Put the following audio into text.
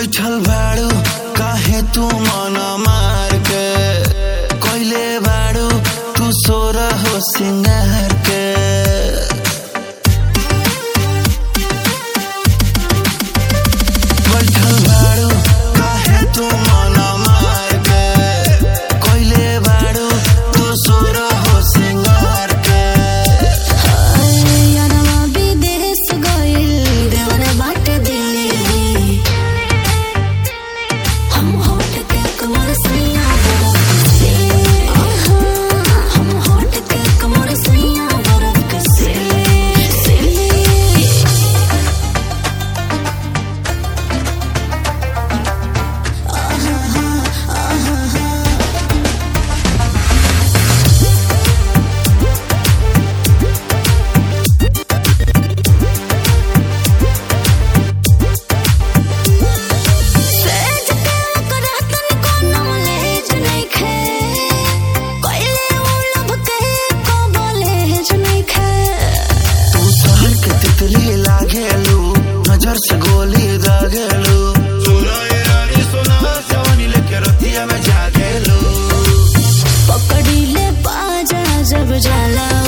बैठल बाड़ू काहे तू मन मार के कोइले बाड़ू तू सोर हो सिंगार के बैठल बाड़ू काहे तू मन मार के कोइले बाड़ू तू सोर हो सिंगार के यारवा विदेश गइल देवर बाटे दिल्ली हम होट के कमर सैया बरफ से हम होट के कमर सैया बरफ से से सेज के करतन कोनो लेज नइखे कइले उ लब के को बोलेज नइखे तू शहर के तितली लागेलू नजर से गोली दागेलू सुनो ये रानी सुनो जवानी लेके रतिया में जागेलू पकड़ी ले बाजा जब जाला